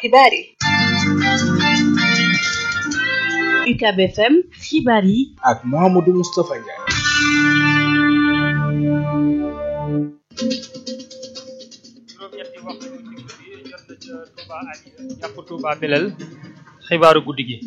xibaar yi UCAB FM xibaar yi ak Mouhamadou Moustapha Ndiaye juróom-ñetti waxtu ci guddi jot na ca Touba Alieu jàpp Touba Belel xibaaru guddi gi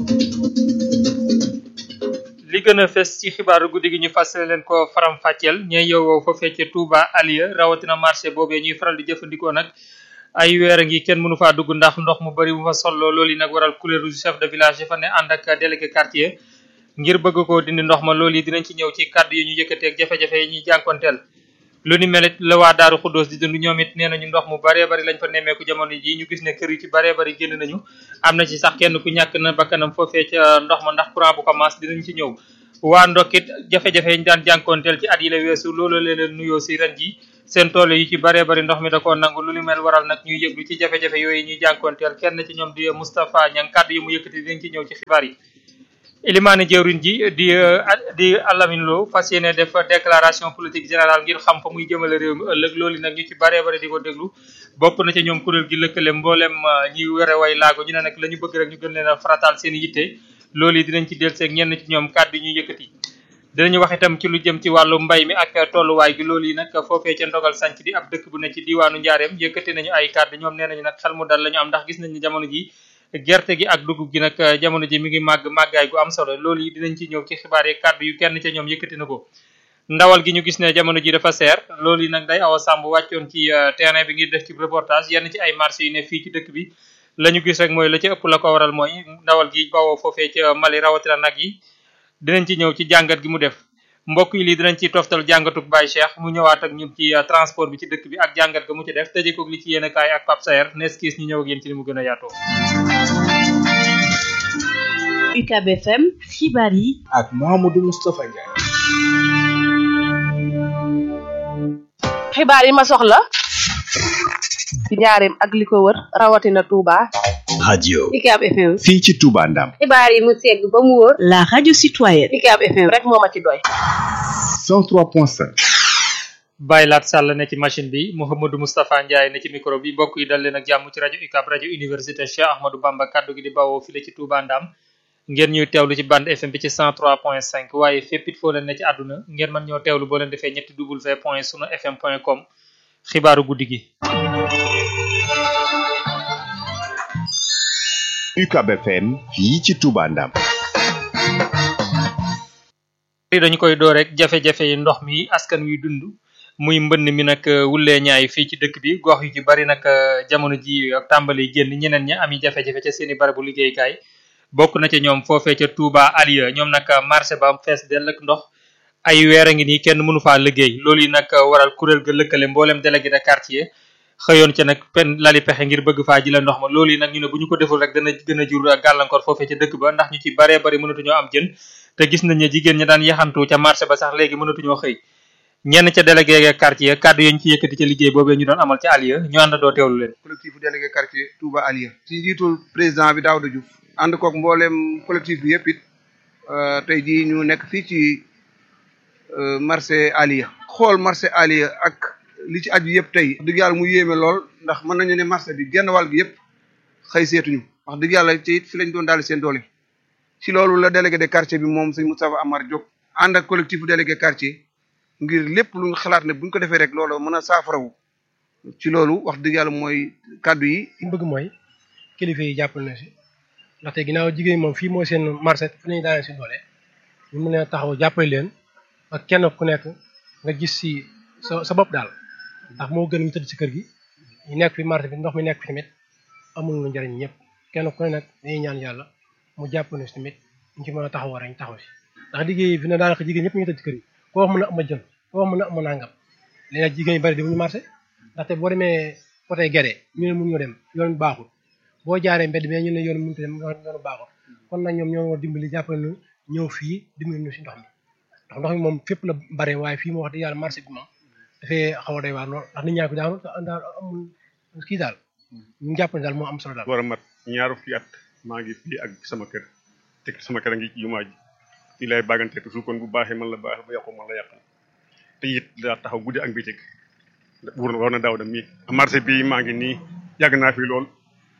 li gën a fes ci xibaaru guddi gi ñu fàttali leen ko faram fàcceel ñooy yow foofee ca Touba Alieu rawatina marché boobee ñuy faral di jëfandikoo nag ay weer a ngi kenn mënu faa dugg ndax ndox mu bari mu fa solloo loolu yi nag waral couleur chef de village yi fa ne ànd ak délégué quartier ngir bëgg koo dindi ndox ma loolu yi dinañ ci ñëw ci kàddu yi ñu yëkkatee ak jafe-jafe yi ñuy jànkonteel lu ni melit la waa daaru xuddoos di dund ñoom it nee nañu ndox mu baree bari lañ fa nemmeeku jamono ji ñu gis ne kër yi ci baree bari génn nañu am na ci sax kenn ku ñàkk na bakkanam foofee ca ndox ma ndax courant bu ko maas dinañ ci ñëw waa ndokkit jafe-jafe yi ñu daan jànkoonteel ci at yi la weesu loolu leen nuyoo si ren ji seen tool yi ci baree bari ndox mi da koo nangu lu ni mel waral nag ñuy yëglu ci jafe-jafe yooyu ñuy jànkoonteel kenn ci ñoom di Moustapha Niang kàddu yi mu yëkkati dinañ ci ñëw ci xibaar yi Elimane jëwriñ ji di di Alamine Lo fas yéene def déclaration politique générale ngir xam fa muy jëmale réew mi ëllëg loolu nag ñu ci baree bari di ko déglu bokk na ca ñoom kuréel gi lëkkale mboolem ñi were way laago ñu ne nag la ñu bëgg rek ñu gën leen a farataal seen yitte loolu yi dinañ ci delluseeg ñenn ci ñoom kàddu yi ñu yëkkati dinañu wax itam ci lu jëm ci wàllu mbay mi ak tolluwaay gi loolu yi nag foofee ca ndogal sanc di ab dëkk bu ne ci diwaanu njaareem yëkkati nañu ay kàddu ñoom nee nañu nag xel mu dal la ñu am ndax gis nañu jamono ji gerte gi ak dugub gi nag jamono ji mi ngi màgg màggaay gu am solo loolu yi dinañ ci ñëw ci xibaar yi kàddu yu kenn ca ñoom yëkkati na ko ndawal gi ñu gis ne jamono ji dafa seer loolu yi nag day awa sàmb wàccoon ci terrain bi ngir def ci reportage yenn ci ay marché yu ne fii ci dëkk bi la ñu gis rek mooy la ci ëpp la ko waral mooy ndawal gi bawoo foofee ca Mali rawatina nag yi dinañ ci ñëw ci jàngat gi mu def mbokk yi lii dinañ ci toftal jàngatuk Baye Cheikh mu ñëwaat ak ñun ci transport bi ci dëkk bi ak jàngat ga mu ci def tëjee ko li ci yéen kaay ak Pape Saer nees kiis ñu ñëw ak yéen ci li mu gën a yaatoo UCAB FM xibaar yi ak Mouhamadou Moustapha Ndiaye xibaar yi ma soxla ci njaareem ak li ko wër rawatina Touba radio UCAB FM fii ci Touba Ndam xibaar yi mu segg ba mu wóor la radio citoyenne UCAB FM rek moo ma ci doy 103.5 Baye Laat Sall ne ci machine bi Mouhamadou Moustapha Ndiaye ne ci micro bi mbokk yi dal leen ak jàmm ci rajo UCAB rajo université Cheikh Ahmadou Bamba kaddu gi di bawoo file ci Touba Ndam ngeen ñuy teewlu ci bande FM bi ci 103.5 waaye fépp it foo leen ne ci àdduna ngeen mën ñoo teewlu boo leen defee ñetti w point sunu fm point com xibaaru guddi gi. UCAB FM fii ci Touba Ndam dañu koy door rek jafe-jafe yi ndox mi askan wi dund muy mbënn mi nag wulee ñaay fii ci dëkk bi gox yu ci bari nag jamono ji tàmbali génn ñeneen ñi ami jafe-jafe ca seeni barabu liggéeykaay bokk na ca ñoom foofee ca Touba Alieu ñoom nag marché ba fees dell ak ndox ay weer a ngi nii kenn mënu faa liggéey loolu yi nag waral kuréel ga lëkkale mboolem délégué de quartier xëyoon ca nag pen lali pexe ngir bëgg faa ji la ndox ma loolu yi nag ñu ne bu ñu ko deful rek dana gën a jur gàllankoor foofee ca dëkk ba ndax ñu ci baree bari mënatuñoo am jën te gis nañ ne jigéen ñi daan yaxantu ca marché ba sax léegi mënatuñoo xëy ñenn ca délégué quartier kàddu yi ñu ci yëkkati ca liggéey boobee ñu doon amal ca Alieu ñu àndandoo teewlu leen collectif délégué quartier Touba Alieu ci njiitul président bi Daouda Diouf ànd koog mbooleem collectif bi yëpp it tey jii ñu nekk fii ci marché Alieu xool marché Alieu ak li ci aju yëpp tey dëgg yàlla mu yéeme lool ndax mën nañu ne marché bi genn wàll gi yëpp xëy seetuñu wax dëgg yàlla ci it fi lañ doon daal seen doole ci loolu la délégué de quartier bi moom sëñ Moustapha Amar Diop ànd ak collectif délégué quartier ngir lépp lu ñu xalaat ne buñ ko defee rek loolu mën a saafarawu ci loolu wax dëgg yàlla mooy kàddu yi li bëgg mooy kilifa yi jàppal na si ndaxte ginnaaw jigéen moom fii mooy seen marché fi lañu daanee seen doole ñu mën a taxaw jàppale leen ak kenn ku nekk nga gis si sa sa bopp daal ndax moo gën ñu tëdd si kër gi ñu nekk fi marché bi ndox mi nekk fi tamit amul lu njëriñ ñëpp kenn ku ne nag dañuy ñaan yàlla mu jàpp ne si tamit ñu ci mën a taxaw rek ñu taxaw si ndax liggéey fi ne daanaka jigéen ñëpp ñu tëdd si kër yi koo wax mën a am a jën koo wax mën a am a nangam léegi nag jigéen ñi bari demuñu marché ndaxte boo demee côté Guédé ñu ne mun ñoo dem yoon bi baaxul boo jaaree mbedd mais ñu ne yoon mënut a dem yoonu baaxul kon nag ñoom ñoo war dimbali jàppale ñu ñëw fii dimbali ñu si ndox mi ndax ndox mi moom fépp la bare waaye fii moo wax dëgg yàlla marché bi moom dafay xaw a doy waar lool ndax nit ñaa ko daanu daal amul kii daal ñu jàpp ne daal moo am solo daal war a mat ñaaru fi at maa ngi fii ak sama kër te sama kër a ngi ci jumaa ji fii lay bàggante toujours kon bu baaxee man la baax bu yàqu man la yàqal te it daa taxaw guddi ak bëccëg wur war na daaw da mii marché bi maa ngi nii yàgg naa fi lool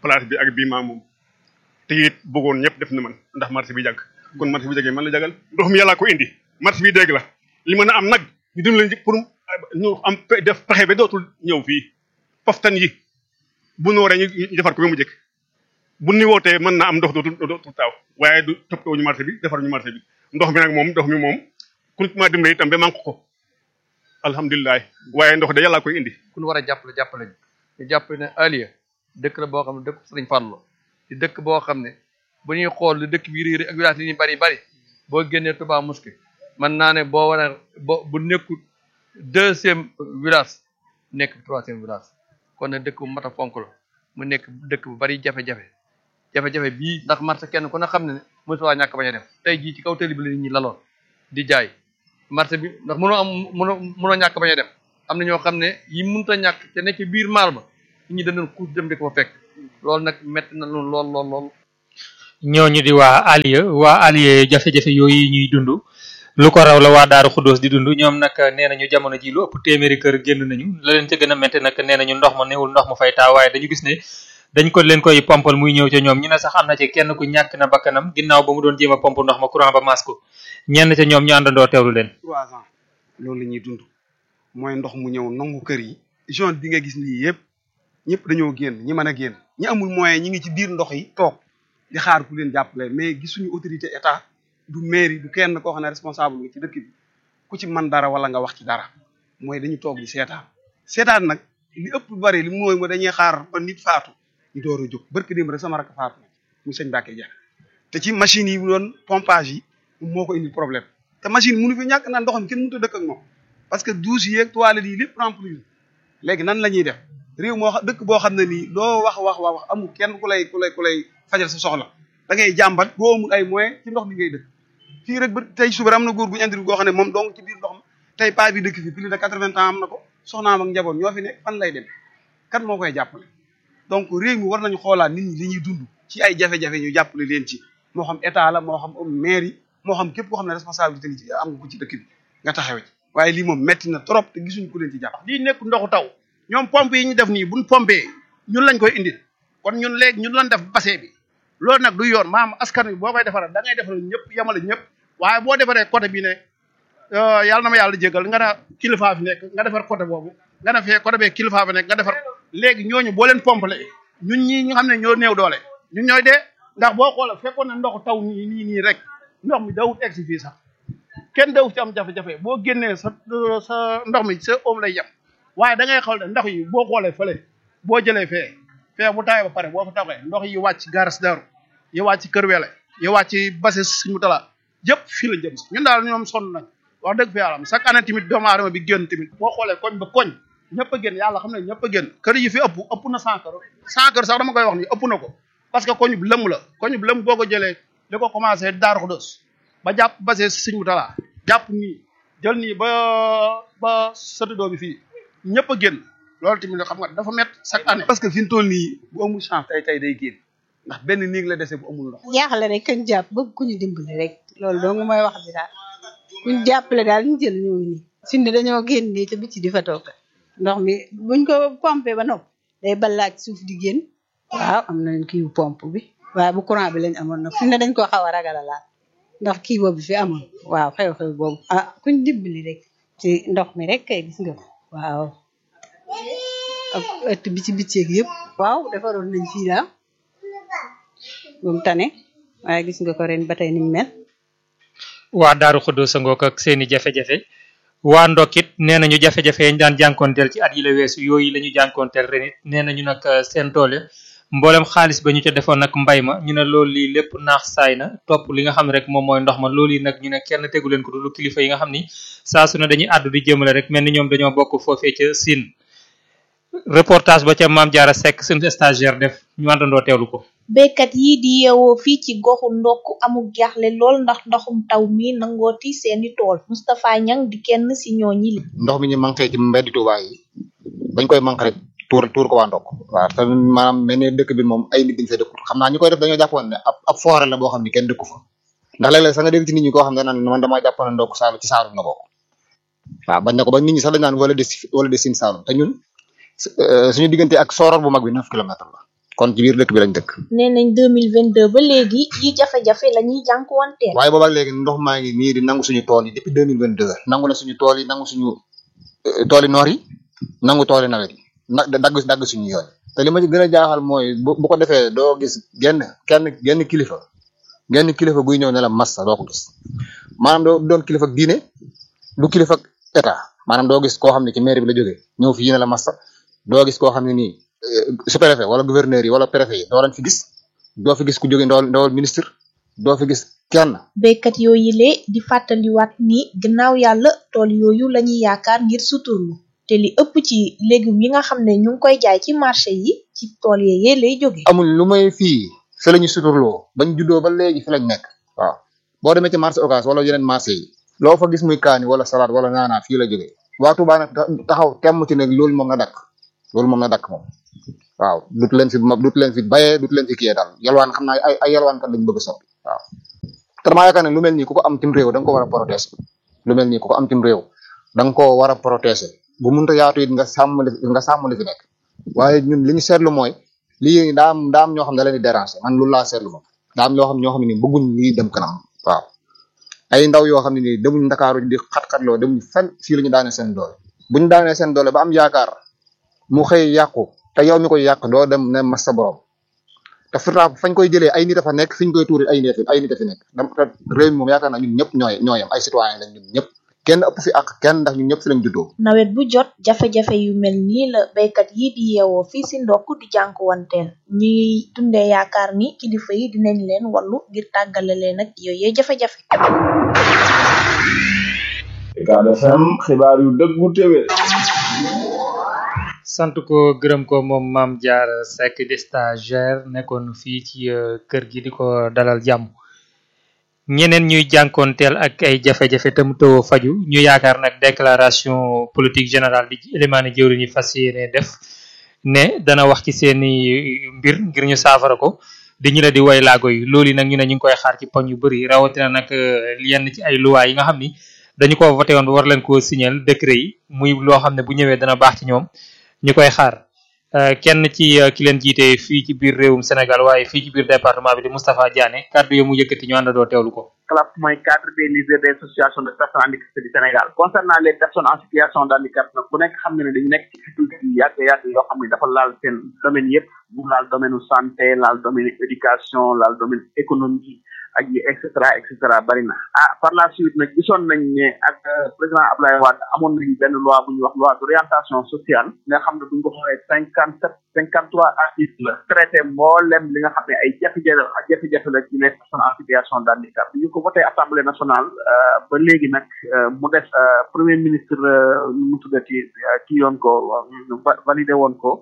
place bi ak bii maa moom te it bëggoon ñëpp def na man ndax marché bi jàgg kon marché bi jàggee man la jagal ndox mi yàllaa ko indi marché bi dégg la li mën a am nag ñu dim leen pour ñu am def pexe ba dootul ñëw fii poftan yi bu nooree ñu ñu defar ko ba mu jëkk bu ni wootee mën naa am ndox dootul dootul taaw waaye du toppatoo ñu marché bi defar ñu marché bi ndox mi nag moom ndox mi moom ku ma dimbali itam ba manque ko alhamdulilah waaye ndox de yàllaa koy indi ku ñu war a jàppale jàppale ñu ñu jàpp ne Aliya dëkk la boo xam ne dëkk Sëriñ Fallu di dëkk boo xam ne bu ñuy xool li dëkk bi réeri ak village yi ñu bari bari boo génnee Touba Mosquée mën naa ne boo war a bo bu nekkul deuxième village nekk troisième village kon ne dëkk bu mat a fonk la mu nekk dëkk bu bari jafe-jafe jafe-jafe bii ndax marché kenn ku ne xam ne ne mosu waa ñàkk bañ a def tey jii ci kaw tëli bi la nit ñi laloon di jaay marché bi ndax mënoo am mënoo mënoo ñàkk bañ a dem am na ñoo xam ne yi mënut a ñàkk te nekk ci biir maal ba nit ñi dañu kuus dem di ko fa fekk loolu nag métti na lool lool lool lool. ñooñu di waa Aliya waa Aliya jafe-jafe yooyu ñuy dund lu ko raw la waa Daaru Xuddoos di dund ñoom nag nee nañu jamono ji lu ëpp téeméeri kër génn nañu la leen ca gën a métti nag nee nañu ndox ma newul ndox mu fay taa waaye dañu gis ne dañ ko leen koy pompal muy ñëw ca ñoom ñu ne sax am na ci kenn ku ñàkk na bakkanam ginnaaw ba mu doon jéem a pomp ndox ma courant ba maas ko ñenn ca ñoom ñu àndandoo teewlu leen. trois ans loolu la ñuy dund mooy ndox mu ñëw nangu kër yi zone bi nga gis nii yëpp ñëpp dañoo génn ñi mën a génn ñi amul moyen ñi ngi ci biir ndox yi toog di xaar ku leen jàppale mais gisuñu autorité état du mairie du kenn koo xam ne responsable nga ci dëkk bi ku ci man dara wala nga wax ci dara mooy dañu toog di seetaan seetaan nag li ëpp bari li mooy mo dañuy xaar ba nit faatu ñu door a jóg barki démb rek sama rakk faatu na mu sëñ Mbacke Dia te ci machine yi doon pompage yi moo ko indi problème te machine mënu fi ñàkk naan ndox mi kenn mënut a dëkk ak moom parce que douche yeeg toilettes yi lépp remplir léegi nan la ñuy def réew moo xam dëkk boo xam ne nii doo wax wax wax wax amul kenn ku lay ku lay ku lay fajal sa soxla da ngay jàmbat boo amul ay moyens ci ndox mi ngay dëkk fii rek ba tey suba am na góor gu ñu andi goo xam ne moom dong ci biir ndox ma tey paa bi dëkk fi plus de quatre-vingts ans am na ko soxnaam ak njaboot ñoo fi nekk fan lay dem kan moo koy jàppale donc réew mi war nañu xoolaat nit ñi li ñuy dund ci ay jafe-jafe ñu jàppale leen ci moo xam état la moo xam maire yi moo xam képp koo xam ne responsabilité li ci am nga ko ci dëkk bi nga taxawe ci waaye lii moom metti na trop te gisuñ ku leen ci jàpp lii nekk ndoxu taw ñoom pompe yi ñu def nii buñ pompé ñun lañ koy indil kon ñun léegi ñun lañ def bassin bi loolu nag du yoon maam askan wi boo koy defaral da ngay defaral ñëpp yemale ñëpp waaye boo defaree côté bi ne yàlla na ma yàlla jégal nga ne kilifa fi nekk nga defar côté boobu nga ne fee côté bee kilifa fi nekk nga defar léegi ñooñu boo leen pompale ñun ñii ñu xam ne ñoo néew doole ñun ñooy dee ndax boo xoolee fekkoon na ndoxu taw nii nii nii rek ndox mi dawut egg si fii sax kenn daw ci am jafe-jafe boo génnee sa sa ndox mi sa oom lay yem waaye da ngay xool ne ndox yi boo xoolee fële boo jëlee fee fee bu tawee ba pare boo fa taxee ndox yi wàcc garas daru yi wàcc kër wele yi wàcc base suñu tala yëpp fii la jëm si ñun daal ñoom sonn nañ wax dëgg fi yàlla am chaque année tamit doomu aadama bi génn tamit boo xoolee koñ ba koñ ñëpp a génn yàlla xam ne ñëpp a génn kër yi fi ëpp ëpp na cent kër cent kër sax dama koy wax ni ëpp na ko parce que koñu bi lëmm la koñu bi lëmm boo ko jëlee li ko commencé Daaru Xudoos ba jàpp base suñu tala jàpp nii jël nii ba ba sëtudoo bi fii ñëpp a génn loolu tamit xam nga dafa met chaque année parce que fi mu toll nii bu amul chance tey tey day génn ndax benn néeg la dese bu amul ndox jaaxle rek kañ jàpp bëgg ku ñu dimbali rek loolu dong mooy wax bi daal kuñ jàppale daal ñu jël ñoo ngi nii fi ne dañoo génn nii te bitti di fa toog ndox mi buñ ko pompé ba nopp day balaaj suuf di génn waaw am nañ kii pompe bi waaye bu courant bi lañ amoon nag fi ne dañ ko xaw a ragal a laal ndax kii boobu fi amoon waaw xew-xew boobu ah kuñ dimbali rek ci ndox mi rek kay gis nga ko waaw ak ëtt bi ci bitteeg yëpp waaw defaroon nañ fii daal moom tane waaye gis nga ko ren ba tey niñ mel waa Daaru Xuddoos sa ngoog ak seeni jafe-jafe waa Ndokit nee nañu jafe-jafe yañ daan jànkoonteel ci at yi la weesu yooyu la ñu jànkoonteel ren it nee nañu nag seen toole mboolem xaalis ba ñu ca defoon nag mbay ma ñu ne loolu lii lépp naax saay na topp li nga xam ne rek moom mooy ndox ma loolu yi nag ñu ne kenn tegu leen ko du lu kilifa yi nga xam ni saa su ne dañuy àddu di jëmale rek mel ni ñoom dañoo bokk foofee ca Sine reportage ba ca Maam Jaara Seck suñu stagiaire def ñu àndandoo teewlu ko béykat yi di yeewoo fii ci goxu ndokk amul jaaxle lool ndax ndoxum taw mi nangooti seeni tool Moustapha Niang di kenn si ñooñi li ndox mi ñu manqué ci mbeddi Touba yi bañ koy manqué rek tuur tuur ko waa ndokk waaw te maanaam mel ne dëkk bi moom ay nit dañ fay dëkkut xam naa ñu koy def dañoo jàppoon ne ab ab forêt la boo xam ne kenn dëkku fa ndax léeg-léeg sax nga dégg ci nit ñi koo xam ne naan man damaa jàppoon ne ndokk saalum ci saalum na bokk waaw bañ na ko ba nit ñi sax dañ naan wala de wala de Sine Saalum te ñun suñu diggante ak sooroor bu mag bi neuf kilomètres la kon ci biir dëkk bi lañ dëkk nee nañ 2022 ba léegi yi jafe-jafe la ñuy jànkuwanteel waaye boobaak léegi ndox maa ngi nii di nangu suñu tool yi depuis deux mille vingt deux nangu na suñu tool yi nangu suñu tooli noor yi nangu tooli nawet yi nag dagg dagg suñu yoon te li ma ci gën a jaaxal mooy bu bu ko defee doo gis genn kenn genn kilifa genn kilifa guy ñëw ne la massa doo ko gis maanaam doo doon kilifa diine du kilifa état maanaam doo gis koo xam ne ci maire bi la jógee ñëw fii ne la massa doo gis koo xam ne nii su préfet wala gouverneur yi wala préfet yi doo leen fi gis doo fi gis ku jóge ndawal ndawal ministre doo fi gis kenn béykat yooyu le di fàttaliwaat ni gannaaw yàlla tool yooyu lañuy yaakaar ngir suturlu te li ëpp ci légumes yi nga xam ne ñu ngi koy jaay ci marché yi ci tool yee lay jóge amul lu may fii fi la ñu suturloo bañ juddoo ba léegi fi lañ nekk waaw boo demee ci marché occas wala yeneen marché yi loo fa gis muy kaani wala salade wala naanaa fii la jógee waa Touba nag taxaw temm ci nag loolu moom na dakk loolu moom na dakk moom waaw dut leen fi dut leen fi bayee dut leen fi kiyee daal yalwaan xam naa ay ay yalwaan kat lañ bëgg a soppi waaw te damaa yaakaar ne lu mel nii ku ko am tim réew da nga ko war a protéger lu mel nii ku ko am tim réew da nga koo war a protéger bu mënta yaatu it nga sàmm li nga sàmm li fi nekk waaye ñun li ñu seetlu mooy lii daa am daa am ñoo xam ne da leen di déranger man loolu laa seetlu moom daa am ñoo xam ñoo xam ne nii bëgguñ lii dem kanam waaw ay ndaw yoo xam ne nii demuñ ndakaaru di xat-xatloo demuñ fenn fii la ñu daane seen doole buñ daanee seen doole ba am yaakaar mu xëy yàqu te yow mi koy yàq doo dem ne mas sa borom te pourtant fañ koy jëlee ay nit a fa nekk fiñ koy tuuri ay nit ay nit a fi nekk dam te réew mi moom yaakaar naa ñun ñëpp ñooy ñooyam ay citoyen lañ ñun ñëpp kenn ëpp fi ak kenn ndax ñun ñëpp fi lañ juddoo nawet bu jot jafe-jafe yu mel nii la béykat yi di yeewoo fii si ndokk di jànkuwanteel ñuy dundee yaakaar ni kilifa yi dinañ leen wallu ngir tàggale leen ak yooyee jafe-jafe Ucab FM xibaar yu dëggu téwé sant ko gërëm ko moom maam jaar Seck di stagiaire nekkoon fii ci kër gi di ko dalal jàmm ñeneen ñuy jànkoonteel ak ay jafe-jafe te mu tëw faju ñu yaakaar nag déclaration politique générale di élimaane jëwri ñi fas yéene def ne dana wax ci seeni mbir ngir ñu saafara ko di ñu la di way laago yi loolu yi nag ñu ne ñu ngi koy xaar ci poñ yu bëri rawatina nag yenn ci ay luwaay yi nga xam ni dañu ko voté woon ba war leen koo signal décret yi muy loo xam ne bu ñëwee dana baax ci ñoom ñu koy xaar kenn ci ki leen jiite fii ci biir réewum Sénégal waaye fii ci biir département bi di Moustapha Diané kàddu yi mu yëkkati ñu àndandoo teewlu ko. CLAP mooy cadre des leaders des associations de personnes handicapées du Sénégal concernant les personnes en situation de handicap nag ku nekk xam ne ne dañu nekk ci difficulté yu yàgg yàgg yoo xam ne dafa laal seen domaine yëpp mu laal domaine santé laal domaine éducation laal domaine économie ak yi et cetera et cetera bari na ah par la suite nag gisoon nañ ne ak président Abdoulaye Wade amoon nañ benn loi bu ñuy wax loi d'orientation sociale nga xam ne bu ñu ko xoolee cinquante sept cinquante trois articles la traité mboolem li nga xam ne ay jafe-jafe ak jafe-jafe la ci les personnes en situation de handicap bi ñu ko voté assemblée nationale ba léegi nag mu des premier ministre nu mu tuddati kii yoon ko validé woon ko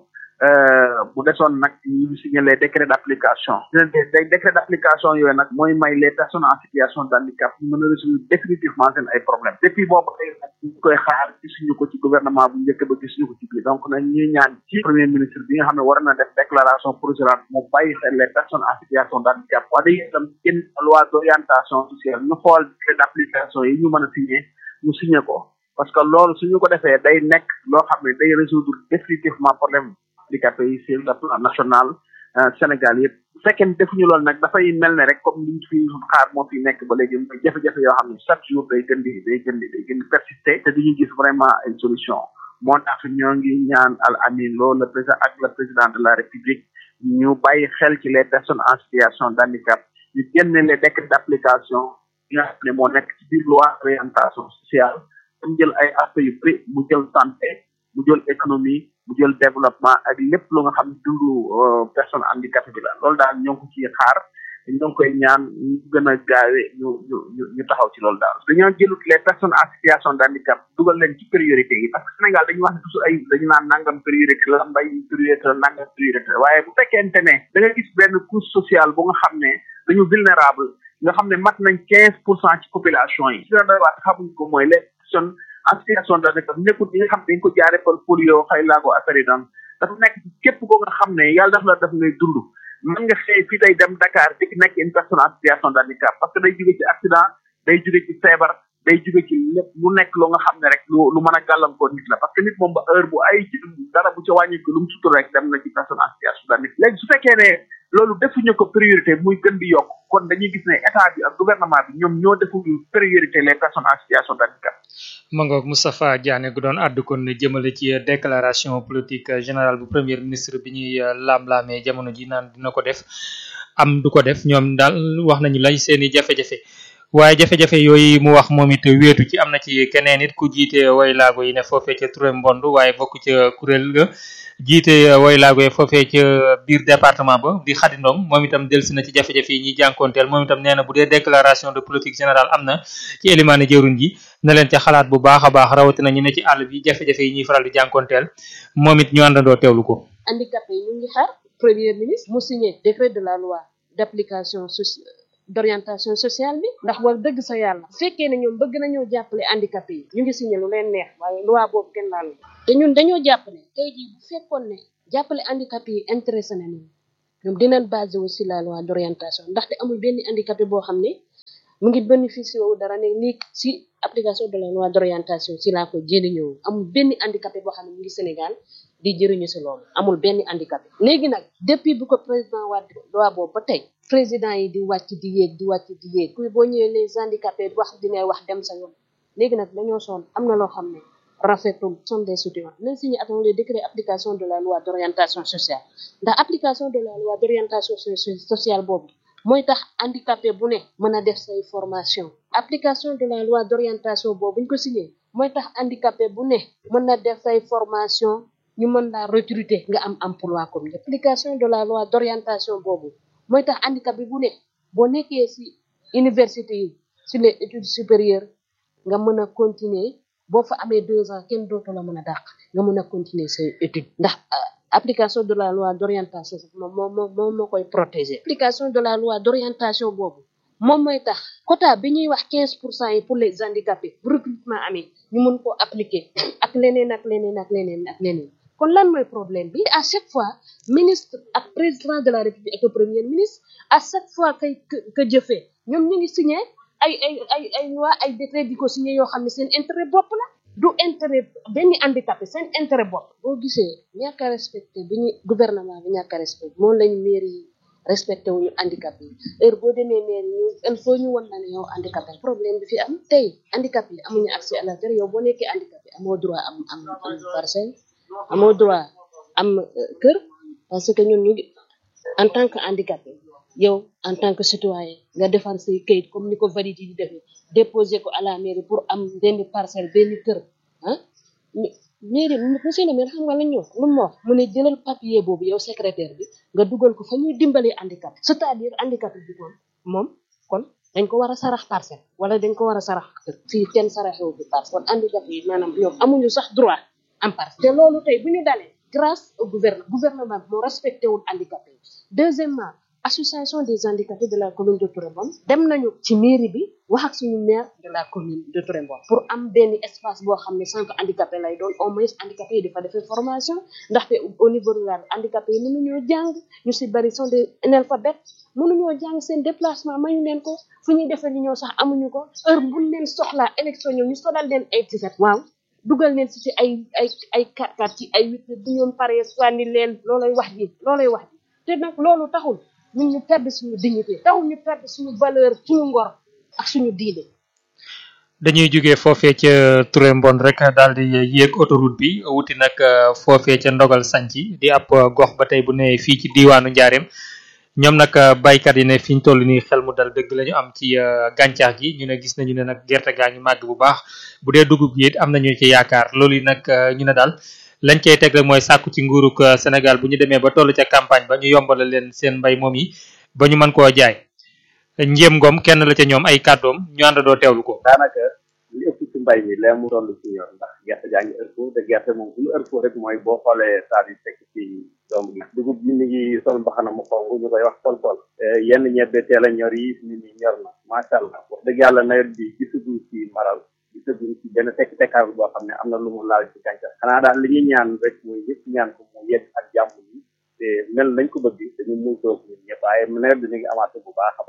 mu desoon nag ñu signé les décrets d'application les décrets d'application yooyu nag mooy may les personnes en situation de handicap mën a résoudre définitivement seen ay problèmes depuis boobu tey nag ñu koy xaar gisuñu ko ci gouvernement bu njëkk ba gisuñu ko ci biir donc nag ñuy ñaan ci premier ministre bi nga xam ne war na def déclaration provisoire mu bàyyi xel les personnes en situation de handicap wax dëgg itam génn loi d'orientation sociale ñu xool décret d'application yi ñu mën a signé ñu signé ko parce que loolu suñu ko defee day nekk loo xam ne day résoudre définitivement problème handicapé yi sur le plan national Sénégal yëpp bu fekkee ne defuñu loolu nag dafay mel ne rek comme liñ fi xaar moo fi nekk ba léegi mooy jafe-jafe yoo xam ne chaque jour day gën di day gën di day gën di persister te duñu gis vraiment ay solution moo tax ñoo ngi ñaan al amin loolu le président ak le président de la république ñu bàyyi xel ci les personnes en situation d' handicap ñu génne les décrets d' application yi nga xam ne moo nekk ci biir loi orientation sociale mu jël ay aspects yu bëri mu jël santé mu jël économie mu jël développement ak lépp lu nga xam ne dundu personne handicapé bi la loolu daal ñoo ngi ko ciy xaar ñoo ngi koy ñaan ñu gën a gaawee ñu ñu ñu ñu taxaw ci loolu daal dañoo jëlut les personnes en situation de handicap dugal leen ci priorité yi parce que Sénégal dañuy wax ne toujours ay dañu naan nangam priorité la mbay priorité la nangam priorité la waaye bu fekkente ne da nga gis benn couche sociale bu nga xam ne dañu vulnérable nga xam ne mat nañ quinze pour cent ci population yi si la doy waat xamuñ ko mooy les personnes en situation de handicap nekkul ñi nga xam ne dañ ko jaare par polio xëy laago affaire yi daan dafa nekk ci képp ko nga xam ne yàlla daf la def ngay dund mën nga xëy fii day dem Dakar dik nekk une personne en situation de handicap parce que day jóge ci accident day jóge ci feebar day jóge ci lépp lu nekk lu nga xam ne rek lu lu mën a gàllankoor nit la parce que nit moom ba heure bu ay ci dara bu ca wàññi ko lu mu sutur rek dem na ci personne en situation de handicap léegi su fekkee ne loolu defuñu ko priorité muy gën di yokk kon dañuy gis ne état bi ak gouvernement bi ñoom ñoo deful priorité les personnes en situation de handicap mangoog Moustapha Diané gu doon àddu kon jëmale ci déclaration politique générale bu premier ministre bi ñuy laam-laamee jamono ji naan dina ko def am du ko def ñoom daal wax nañu lay seeni jafe-jafe waaye jafe-jafe yooyu mu wax moom it wéetu ci am na ci keneen it ku jiite way laago yi ne foofee ca Touré Mbond waaye bokk ca kuréel ga jiite way laago yi foofee ca biir département ba di Khady Ndong moom itam delsi na ci jafe-jafe yi ñuy jànkoonteel moom itam nee na bu dee déclaration de politique générale am na ci élimaane jëwriñ ji na leen ca xalaat bu baax a baax rawatina ñu ne ci àll bi jafe-jafe yi ñuy faral di jànkoonteel moom it ñu àndandoo teewlu ko handicapé yi ñu ngi xaar premier ministre mu signé décret de la loi d'application soci- d'orientation sociale bi ndax war dëgg sa yàlla bu fekkee ne ñoom bëgg nañoo jàppale handicapé yi ñu ngi signé lu leen neex waaye loi boobu kenn laal te ñun dañoo jàpp ne tey jii bu fekkoon ne jàppale handicapé yi intéressé na ñun ñoom dinañ basé wu si la loi d'orientation ndaxte amul benn handicapé boo xam ne mu ngi bénéficié wu dara ne nii si application de la loi d'orientation si laa ko jëriñoo amul benn handicapé boo xam ne mu ngi Sénégal di jëriñu si loolu amul benn handicapé léegi nag depuis bu ko président Wade loi boobu ba tey président yi di wàcc di yéeg di wàcc di yéeg kuy boo ñëwee les handicapés wax dina wax dem sa yoon léegi nag dañoo sonn am na loo xam ne rafetul sont des soutiens nañ signé attend le décret application de la loi d'orientation sociale ndax application de la loi d'orientation sociale boobu mooy tax handicapé bu ne mën a def say formation application de la loi d'orientation boobu buñ ko signé mooy tax handicapé bu ne mën na def say formation ñu mën laa recruter nga am emploi comme ñëpp application de la loi d'orientation boobu mooy tax handicapé bu ne boo nekkee ci université yi ci les études supérieures nga mën a continuer boo fa amee deux ans kenn dootu la mën a dàq nga mën a continuer say études ndax application de la loi d'orientation moom moo moo moo koy protéger application de la loi d'orientation boobu moom mooy tax quota bi ñuy wax quinze pour cent yi pour les handicapés bu recrutement amee ñu mën koo appliquer ak leneen ak leneen ak leneen ak leneen kon lan mooy problème bi à chaque fois ministre ak président de la république ak le premier ministre à chaque fois kay que jëfee ñoom ñu ngi signé ay ay ay ay loi ay décret di ko signé yoo xam ne seen intérêt bopp la du intérêt benn handicapé seen intérêt bopp boo gisee ñàkk a respecté bi ñu gouvernement bi ñàkk a respecté moom lañ mairie yi respecté wuñu handicapé yi heure boo demee mairie ñu il faut ñu won la ne yow handicapé problème bi fi am tey handicapé yi amuñu accès à la terre yow boo nekkee handicapé amoo droit am am am parcelle amoo droit am kër parce que ñun ñu ngi en tant que handicapé yow en tant que citoyen nga defar say kayit comme ni ko valide di defee déposer ko à la mairie pour am benn parcelle benn kër ah mairie monsieur le maire xam nga lañ ñu wax lu mu wax mu ne jëlal papier boobu yow secrétaire bi nga dugal ko fa ñuy dimbalee handicapé c'est-à-dire handicapé bi kon moom kon dañ ko war a sarax parcelle wala dañ ko war a sarax kër fii kenn saraxewu bi parcelle kon handicapé yi maanaam ñoom amuñu sax droit am parcelle te loolu tey bu ñu dalee grâce au gouvernement gouvernement bi moo respecté wul handicapé yi deuxièmement association des handicapés de la commune de Touré Mbone dem nañu ci mairie bi wax ak suñu maire de la commune de Touré Mbone pour am benn espace boo xam ne centre handicapé lay doon au moins handicapé yi dafa defee formation ndaxte au niveau rural handicapé yi mënuñoo jàng ñu si bari sont des analphabètes mënuñoo jàng seen déplacement mayu leen ko fu ñuy defee li ñoo sax amuñu ko heure buñ leen soxlaa élection ñëw ñu solal leen ay tiset waaw dugal leen si ci ay ay ay quatre quatre ci ay huit bu ñoom paree sànni leen loolay wax ji loolay wax ji te nag loolu taxul ñun ñu perdre suñu dignité taxul ñu perdre suñu valeur suñu ngor ak suñu diine dañuy jógee foofee ca Touré Mbon rek daal di yéeg autoroute bi wuti nag foofee ca ndogal sanci di ab gox ba tey bu ne fii ci diiwaanu njaareem ñoom nag baykat yi ne fi ñu toll nii xel mu dal dëgg la ñu am ci gàncax gi ñu ne gis nañu ne nag gerte gaa ngi màgg bu baax bu dee dugub gi it am nañu ci yaakaar loolu yi nag ñu ne daal lañ cey teg rek mooy sàkku ci nguurug Sénégal bu ñu demee ba toll ca campagne ba ñu yombala leen seen mbay moom yi ba ñu mën koo jaay njéem ngoom kenn la ca ñoom ay kàddoom ñu àndandoo teewlu ko. daanaka li ëpp ci mbay mi lee mu toll ci ñor ndax gerte jaa ngi ërfoo te gerte moom fu mu ërfoo rek mooy boo xoolee saa yi fekk ci doom gi dugub ji mi ngi sol mbaxana mu xonk ñu koy wax tol-tol yenn ñebbe teel a ñor yi nit ñi ñor na macha allah wax dëgg yàlla nawet bi gisaguñ ci maral gisaguñ ci benn tekk tekkaar boo xam ne am na lu mu laal ci gàncax xanaa daal li ñuy ñaan rek mooy ñëpp ñaan ko mu yegg ak jàmm yi te mel nañ ko bëgg dañu mun toog ñun ñëpp waaye nawet bi mi ngi amaat bu baax a baax a baax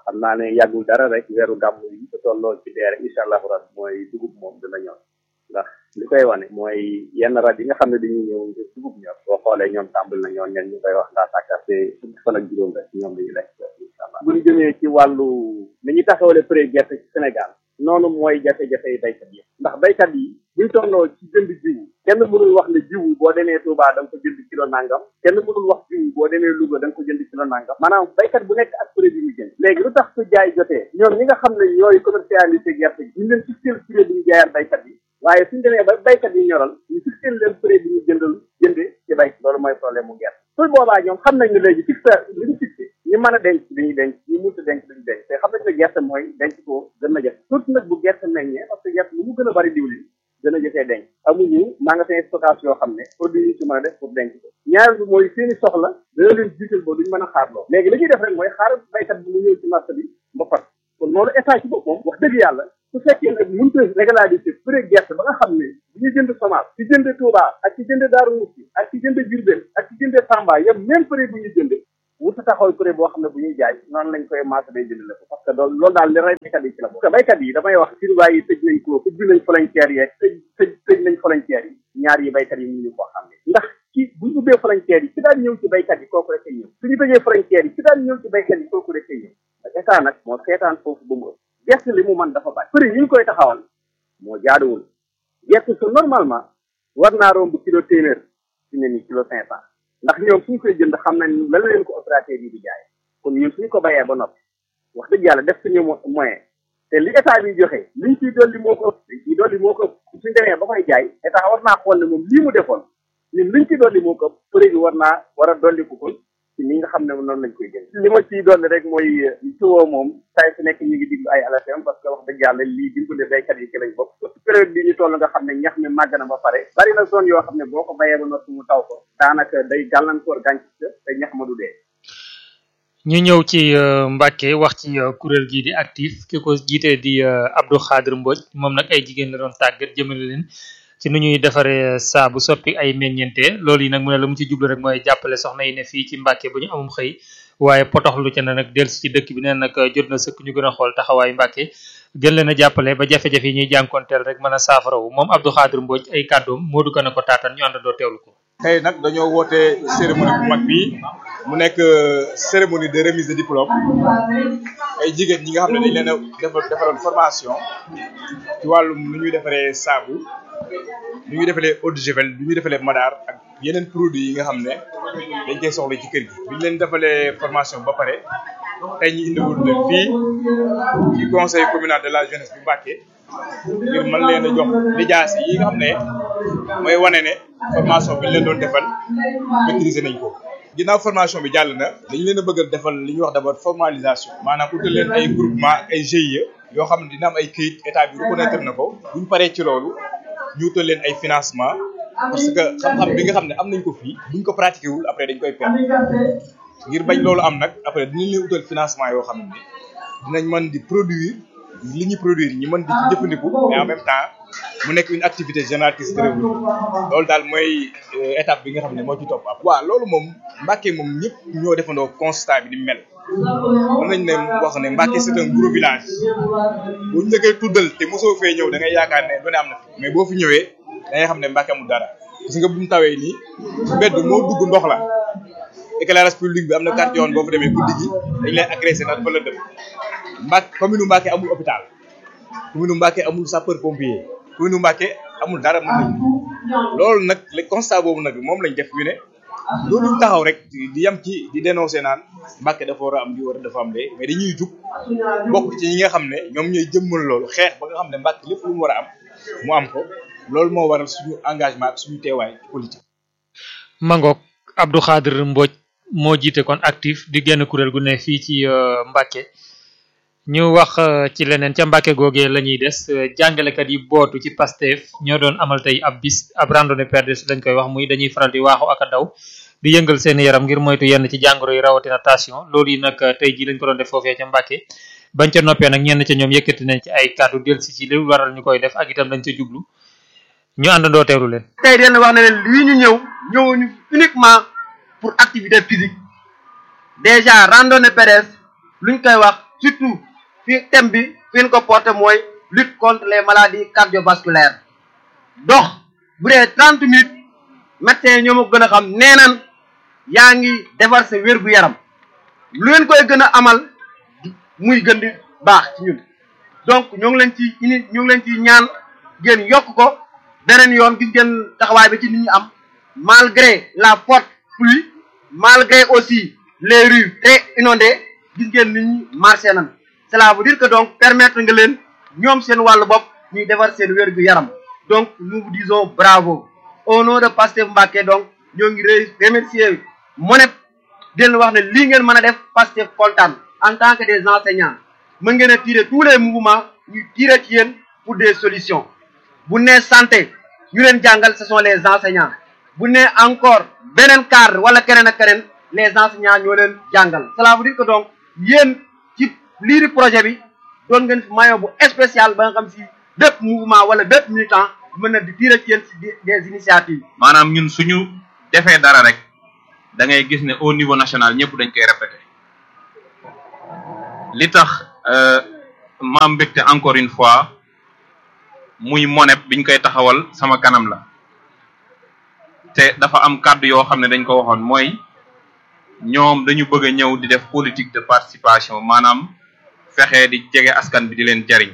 xam naa ne yàggul dara rek weeru gàmm yi te tolloo ci dee rek incha allahu rabbi mooy dugub moom dina ñor ndax li koy wane mooy yenn rab yi nga xam ne dañuy ñëw ngir dugub ñor boo xoolee ñoom tàmbali na ñoon ñen ñu koy wax ndaa sàkkarte fukki fan ak juróom rek ñoom dañuy lekk incha allah bu ñu jëmee ci wàllu ni ñu taxawale prix gerte ci Sénégal noonu mooy jafe-jafe yi baykat yi ndax baykat yi buñ tolloo ci jënd jiwu kenn mënul wax ne jiwu boo demee Touba da nga ko jënd kilo nangam kenn mënul wax jiwu boo demee Louga da nga ko jënd kilo nangam maanaam baykat bu nekk ak prix bi mu jënd léegi lu tax su jaay jotee ñoom ñi nga xam ne ñooy commercialisé gerte gi ñu leen fixé prix bi ñu jaayaat baykat yi waaye suñ demee ba baykat yi ñoral ñu fixé leen prix bi ñu jëndal jënde ci bay loolu mooy problème mu gerte su boobaa ñoom xam nañ ne léegi fixé li ñu fixé ñu mën a denc dañuy denc ñu mënut a denc duñu denc te xam nañ ne gerte mooy denc ko gën na jafe surtout nag bu gerte meññee parce que gerte lu mu gën a bari diwlin gën a jafee denc amuñu magasin stockage yoo xam ne produit yi ci mën a def pour denc ko ñaareel bi mooy seeni soxla dana leen jiital ba duñ mën a xaarloo léegi li ñuy def rek mooy xaar baykat bi mu ñëw ci marché bi ba fat kon loolu état ci boppam wax dëgg yàlla su fekkee nag mënut a régulariser prix gerte ba nga xam ne bu ñu jënd semence ci jënd Touba ak ci jënd Daaru Musti ak ci jënd Diourbel ak ci jënd Tamba yëpp même prix bu ñu jënd wuta taxaw prix boo xam ne bu ñuy jaay noonu lañ koy marché day jënd la ko parce que loolu loolu daal li rey baykat yi ci la bokk baykat yi damay wax surwaay yi tëj nañ ko ubbi nañ frontière yeeg tëj tëj tëj nañ frontière yi ñaar yi baykat yi ñu ñu ko xam ne ndax ci buñ ubbee frontière yi ci daan ñëw ci baykat yi kooku rek ay ñëw suñu tëjee frontière yi ci daan ñëw ci baykat yi kooku rek ay ñëw état nag moo seetaan foofu ba mu ëpp gerte li mu mën dafa bari prix yi ñu koy taxawal moo jaaduwul gerte su normalement war naa romb kilo téeméer ci ne ni kilo cinq cent ndax ñoom suñ koy jënd xam nañ lan leen ko opérateur yi di jaay kon ñun suñ ko bayee ba noppi wax dëgg yàlla def suñu moyen te li état bi joxe liñ ciy dolli moo ko ëpp liñ ciy dolli moo ko ëpp suñ demee ba koy jaay état war naa xool ne moom lii mu defoon ñun liñ ci dolli moo ko ëpp prix bi war naa war a dolli ko kon ci ni nga xam ne noonu lañ koy jënd li ma ciy dolli rek mooy tuwoo moom saa su nekk ñu ngi diglu ay ALFM parce que wax dëgg yàlla lii dimbale baykat yi ci lañ bokk surtout période bi ñu toll nga xam ne ñax mi màgg na ba pare bari na zone yoo xam ne boo ko bayee ba noppi mu taw ko daanaka day gàllankoor gàncax te ñax ma du dee ñu ñëw ci Mbacke wax ci kuréel gii di actif ki ko jiite di Abdou Khadir Mbodj moom nag ay jigéen la doon tàggat jëmale leen ci nu ñuy defaree saabu soppi ay meññeente loolu yi nag mu ne la mu ci jublu rek mooy jàppale soxna yi ne fii ci Mbacke bu ñu amum xëy waaye potoxlu ca na nag dellusi ci dëkk bi neen nag jot na sëkk ñu gën a xool taxawaayu Mbacke gën leen a jàppale ba jafe-jafe yi ñuy jànkonteel rek mën a saafarawu moom Abdou Khadir Mbodj ay kàddoom moo du gën a ko taataan ñu àndandoo teewlu ko. tey nag dañoo woote cérémonie bu mag bii mu nekk cérémonie de remise de diplôme ay jigéen ñi nga xam ne dañ leen a defal defaroon formation ci wàllum nu ñuy defaree saabu nu ñuy defalee eau de javel nu ñuy defalee madaar ak yeneen produits yi nga xam ne dañ koy soxla ci kër gi. bi ñu leen defalee formation ba pare tey ñu indiwul leen fii ci conseil communal de la jeunesse bu Mbacké ngir mën leen a jox lijaas yi nga xam ne mooy wane ne formation bi ñu leen doon defal maîtriser nañ ko. ginnaaw formation bi jàll na dañu leen a bëgg a defal li ñuy wax d'abord formalisation maanaam utal leen ay groupement ak ay GIE yoo xam ne dina am ay këyit état bi reconnaître na ko bu ñu paree ci loolu ñu utal leen ay financement parce que xam-xam bi nga xam ne am nañ ko fii buñ ko pratiqué wul après dañ koy perdre ngir bañ loolu am nag après dinañ leen utal financement yoo xam ne dinañ mën di produire li ñuy produire ñi mën di ci jëfandiku mais en même temps mu nekk une activité génératrice de revenu loolu daal mooy étape bi nga xam ne moo ci topp ab waaw loolu moom Mbacké moom ñëpp ñoo defandoo constat bi ni mel mën nañ ne wax ne Mbacké c'est un gros village boo ñu la koy tuddal te mosoo fee ñëw da ngay yaakaar ne lu ne am na fi mais boo fi ñëwee da ngay xam ne Mbacké amul dara parce que bu mu tawee nii mbedd moo dugg ndox la éclairage public bi am na quartier yoon boo fa demee guddi gi dañ lay agressé ndax dafa la dem Mbacké commune Mbacké amul hôpital commune Mbacké amul sapeur pompier commune Mbacké amul dara mën nañ loolu nag le constat boobu nag moom lañ def ñu ne loolu taxaw rek di yam ci di dénoncer naan Mbacké dafa war a am di war a dafa am de mais dañuy jug bokk ci ñi nga xam ne ñoom ñooy jëmmal loolu xeex ba nga xam ne Mbacké lépp lu mu war a am mu am ko loolu moo waral suñu engagement ak suñu teewaay politique. Mangok Abdou Khadir Mbodj moo jiite kon actif di genn kuréel gu ne fii ci Mbacké ñu wax ci leneen ca Mbacké googee la ñuy des jàngalekat yi bootu ci Pastef ñoo doon amal tey ab bis ab randonnée perdus lañ koy wax muy dañuy faral di waaxu ak a daw di yëngal seen yaram ngir moytu yenn ci jàngoro yi rawatina tension loolu yi nag tey jii lañ ko doon def foofee ca Mbacké bañ ca noppee nag ñenn ca ñoom yëkkati nañ ci ay kàddu del si ci li waral ñu koy def ak itam dañ ca jublu ñu àndandoo teewlu leen. tey den wax ne leen lii ñu ñëw ñëwuñu uniquement pour activité physique déjà randonnée pédestre luñ koy wax surtout fi thème bi fi ñu ko porté mooy lutte contre les maladies cardiovasculaires dox bu dee trente minutes médecins yi ñoo ma gën a xam nee nan yaa ngi defar sa wér-gu-yaram lu leen koy gën a amal muy gën di baax ci ñun donc ñoo ngi leen ci ini ñoo ngi leen ci ñaan ngeen yokk ko beneen yoon gis ngeen taxawaay bi ci nit ñi am malgré la forte pluie malgré aussi les rues très inondées gis ngeen nit ñi marché nan cela veut dire que donc permettre nga leen ñoom seen wàllu bopp ñuy defar seen wér-gu-yaram donc nous vous disons bravo au nom de Pastef Mbacké donc ñoo ngi remercier MONEP di leen wax ne lii ngeen mën a def Pastef kontaan en tant que des enseignants mën ngeen a tirer tous les mouvements ñu tirer ci yéen pour des solutions bu nee santé ñu leen jàngal ce sont les enseignants bu nee encore beneen cadre wala keneen ak keneen les enseignants ñoo leen jàngal cela veut dire que donc yéen ci lii di projet bi doon ngeen fi maillot bu spécial ba nga xam si bépp mouvement wala bépp militant mën na di tirer ci yéen si des initiatives maanaam ñun suñu defee dara rek da ngay gis ne au niveau national ñëpp dañ koy répété li tax ma mbégte encore une fois muy monep biñ koy taxawal sama kanam la te dafa am kàddu yoo xam ne dañ ko waxoon mooy ñoom dañu bëgg a ñëw di def politique de participation maanaam fexe di jege askan bi di leen jariñ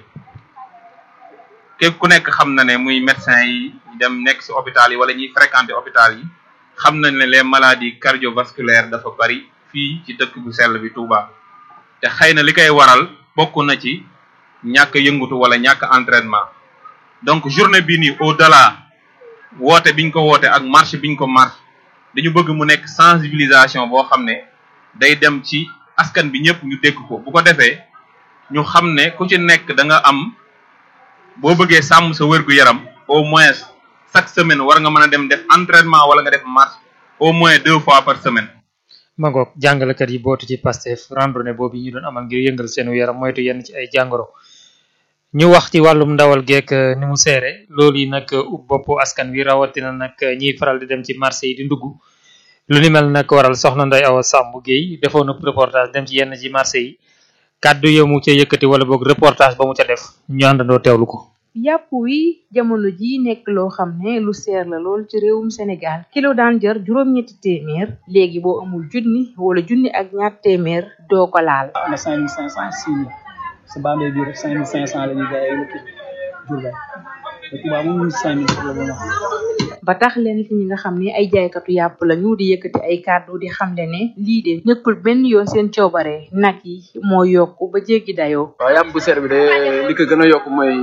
képp ku nekk xam na ne muy médecin yi dem nekk ci hôpital yi wala ñuy fréquenter hôpital yi xam nañ ne les maladies cardiovasculaires dafa bari fii ci dëkk bu sell bi Touba te xëy na li koy waral bokk na ci ñàkk yëngutu wala ñàkk entraînement donc journée bi nii au delà woote biñ ko woote ak marche biñ ko marche dañu bëgg mu nekk sensibilisation boo xam ne day dem ci askan bi ñëpp ñu dégg ko bu ko defee ñu xam ne ku ci nekk da nga am boo bëggee sàmm sa wér gu yaram au moins chaque semaine war nga mën a dem def entraînement wala nga def marche au moins deux fois par semaine. ma ngoog jàngalekat yi bootu ci Pastef randonnée boobu ñu doon amal ngir yëngal seenu yaram moytu yenn ci ay jàngoro. ñu wax ci wàllum ndawal geek ni mu seere loolu yi nag ub bopp askan wi rawatina nag ñiy faral di dem ci marché yi di ndugg lu ni mel nag waral soxna Ndeye Awa Samb Guèye defoon na reportage dem ci yenn ci marché yi kàddu yo mu ca yëkkati wala boog reportage ba mu ca def ñu àndandoo teewlu ko. yàpp wi jamono ji nekk loo xam ne lu seer la lool ci réewum Sénégal kilo daan jar juróom-ñetti téeméer léegi boo amul junni wala junni ak ñaar téeméer doo ko laal. am na cinq mille cinq cent six mille sa Bambey bii rek cinq mille cinq cent la ñuy jaayee lu kii Diourbel te Touba moom ñu cinq mille la ñu wax. ba tax leen ci ñi nga xam ne ay jaaykatu yàpp lañu di yëkkati ay kàddu di xamle ne lii de nekkul benn yoon seen coobare nag yi moo yokk ba jéggi dayoo. waaw yàpp bu seer bi de li ko gën a yokk mooy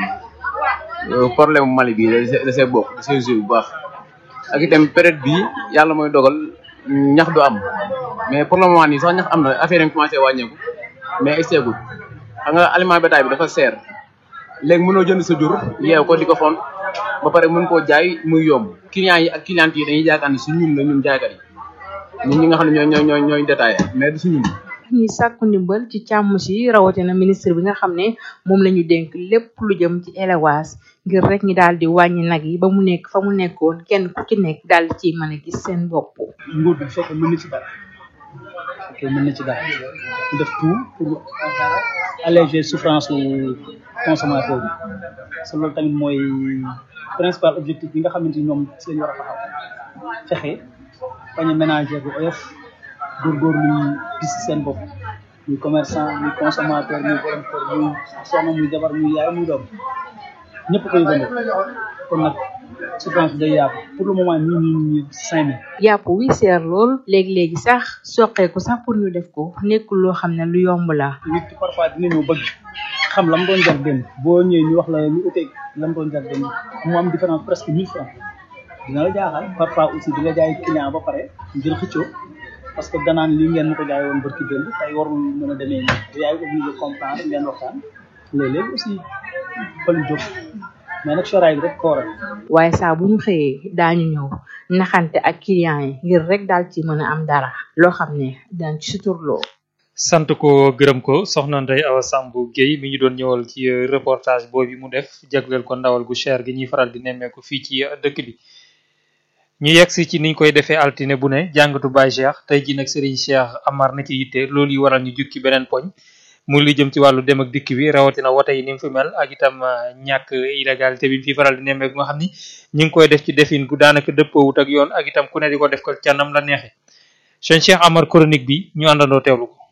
problème Mali bi da see bokk da see joué bu baax ak itam période bi yàlla mooy dogal ñax du am mais pour le moment nii sax ñax am na affaire yi commencé wàññeeku mais egseegul xam nga aliment bétail bi dafa seer léegi mënoo jënd sa jur yeew ko di ko font ba pare mën koo jaay muy yomb clients yi ak clientes yi dañuy yaakaar ne su ñun la ñun jaaykat yi ñun ñi nga xam ne ñooy ñooy ñooy ñooy détaillé mais du su ñun ñuy sàkku ndimbal ci càmm si rawatina ministre bi nga xam ne moom la ñu dénk lépp lu jëm ci élevage ngir rek ñi daal di wàññi nag yi ba mu nekk fa mu nekkoon kenn ku ci nekk daal di ciy mën a gis seen bopp. nguur bi fekk mën na ci dara ok mën na ci dara ñu def tout pour alléger souffrance su consommateur bi parce que loolu tamit mooy principal objectif bi nga xamante ni ñoom si lañu war a taxaw fexe bañ a ménager bu oyof góorgóorlu ñu gis seen bopp muy commerçant muy consommateur muy borom kër muy soxna muy jabar muy yaay muy doom ñëpp koy gën kon nag souffrance bi day yaatu pour le moment nii nii nii cinq mille yàpp wi seer lool léegi-léegi sax soqeeku sax pour ñu def ko nekkul loo xam ne lu yomb la nit ki parfois dinañoo bëgg xam lam doon jar démb boo ñëwee ñu wax la lu uteeg lam doon jar démb mu am différence presque mille francs dina la jaaxal parfois aussi di nga jaay client ba pare ngir xëccoo parce que danaan lii ngeen ma ko jaay woon barki démb tey warul mën a demee nii yaay obligé comprendre ngeen waxtaan léeg-léeg aussi fa lu jóg mais nag choraay bi rek ko waral waaye saa bu ñu xëyee daañu ñëw naxante ak client yi ngir rek daal ci mën a am dara loo xam ne daan ci suturloo sant ko gërëm ko soxna Ndeye Awa Samb Guèye mi ñu doon ñëwal ci reportage boobu mu def jagleel ko ndawal gu cher gi ñuy faral di nemmeeku fii ci dëkk bi ñu yegsi ci niñ koy defee altine bu ne jàngatu Baye Cheikh tey ji nag Serigne Cheikh Amar na ci yitte loolu yi waral ñu jukki beneen poñ muy li jëm ci wàllu dem ak dikk bi rawatina wote yi ni mu fi mel ak itam ñàkk illégalité bi fi faral di nemmeeku nga xam ni ñu ngi koy def ci defin gu daanaka dëppoowut ak yoon ak itam ku ne di ko def ko canam la neexe sëñ Cheikh Amar chronique bi ñu àndandoo teewlu ko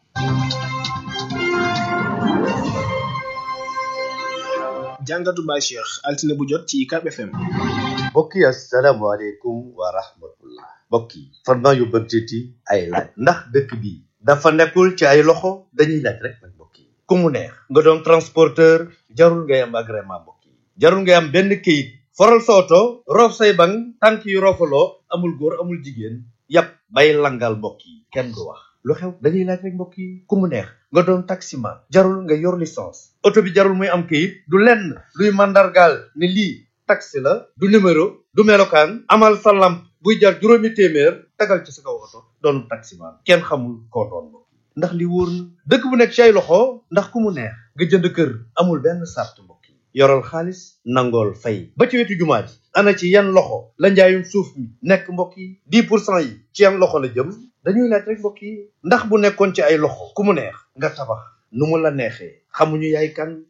jàngatu Baye Cheikh altine bu jot ci UCAB FM. mbokk yi asalaamaaleykum wa rahmatullah mbokk yi farma yu bëgtiti ay laaj ndax dëkk bi dafa nekkul ci ay loxo dañuy laaj rek nag mbokk yi ku mu neex nga doon transporteur jarul ngay am agrément mbokk yi jarul ngay am benn kayit foral sa oto roof say bang tànk yu roofaloo amul góor amul jigéen yàpp bay langal mbokk yi kenn du wax lu xew dañuy laaj rek mbokk yi ku mu neex nga doon taximan jarul nga yor licence oto bi jarul muy am kayit du lenn luy mandargaal ne lii taxi la du numéro du melokaan amal sa lamp buy jar juróomi téeméer tagal ci sa kaw oto doon taximan kenn xamul koo doon mbokk yi ndax li wóor na dëkk bu nekk ci ay loxo ndax ku mu neex nga jënd kër amul benn sart mbokk yi yoral xaalis nangool fay ba ci wetu jumaa ji ana ci yan loxo la njaayum suuf mi nekk mbokk yi dix pour cent yi ci yan loxo la jëm dañuy laaj rek mbokk yi ndax bu nekkoon ci ay loxo ku mu neex nga tabax nu mu la neexee xamuñu yaay kan